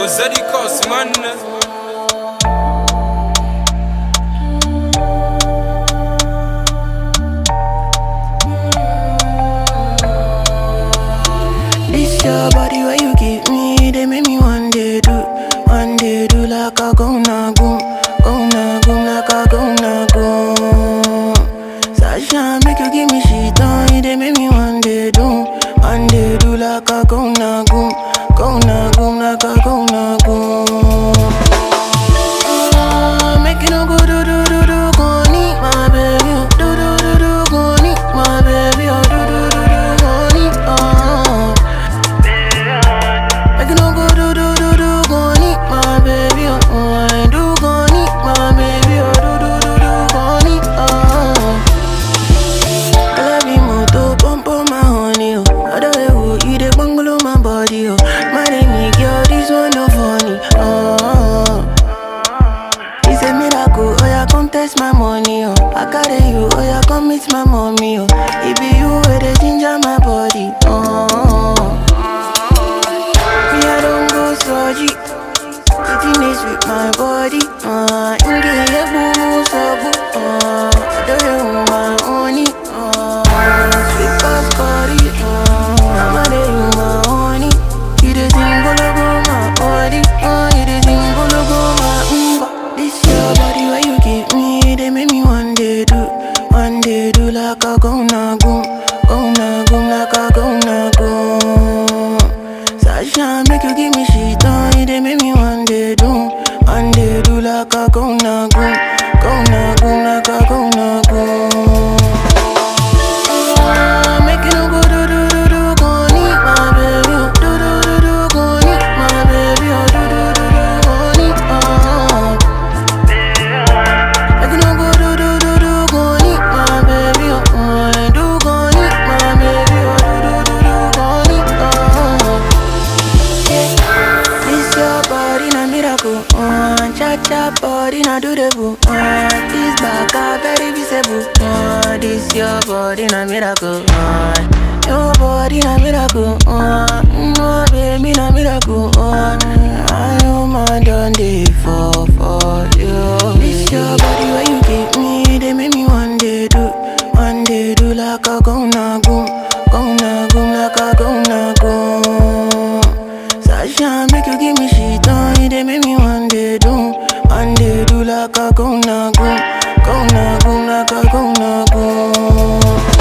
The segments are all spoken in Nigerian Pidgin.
Ozadi Cos, man. This your body where you give me, they make me one day do, one day do like a go na goom, go na goom like a go na goom. Sasha make you give me shit on, they make me one day do, one day do like a go na goom, go na goom like a go na goom. Ah, Make you no go do do do do, go need my baby, oh. do do do do, go need my baby, oh. do do do do, go need, oh. Make you no go do do do do, go need my baby, oh. oh. I do go need my baby, oh. do do do do, go need, oh. I love you more to pump on my honey, oh. Other way, oh, you dey bungalow my body, oh. My name girl, this one no funny, oh. It's a miracle, oh yeah, come test my money, oh. I carry you, oh yeah, come meet my mommy, oh. It be you where they ginger my body, oh. Me, I don't go surgery. Sitting is with my body, uh. Inge, yeah, boo, so boo, uh. I don't know my honey, uh. Sweet as curry, uh. I'm a day, you my honey. You the thing, go look on my body, uh. You the thing, go look on my umba. This your body, where you give me, they make me one day do, one day do like a go na goom, go na goom, like a go na goom. Sasha make you give me shit on it, they make me one day do, one day do like a go na goom, go na goom, like a go na goom. Ah, Make you no go do do do do, go need my baby, oh. do do do do, go need my baby, oh. do do do do, go need, oh. Make you no go do do do do, go need my baby, oh. I do go need my baby, oh. do do do do, go need, oh. Yeah. This your body na miracle, uh, cha cha body na do the boo, uh, this back a very visible, uh, this your body na miracle, uh, your body na miracle, uh, no baby na miracle, uh, I know my done day for for you. This your body where you give me, they make me one day do, one day do like a go na goom, go na goom like a go na goom. Sasha make you give me shit on it, they make me one day do, one day do like a go na goom, go na goom like a go na goom.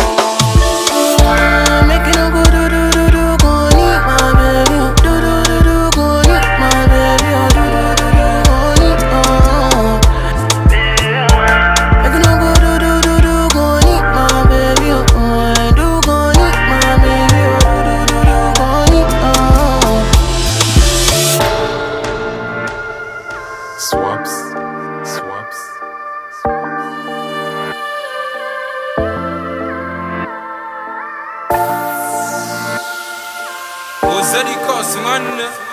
Ah, Make you no go do do do do, go need my baby, oh. do do do do, go need my baby, oh. do do do do, go need, oh. Make you no go do do do do, go need my baby, oh. I do go need my baby, oh. do do do do, go need, oh. Swaps. Swaps. Ozadi Cos, man.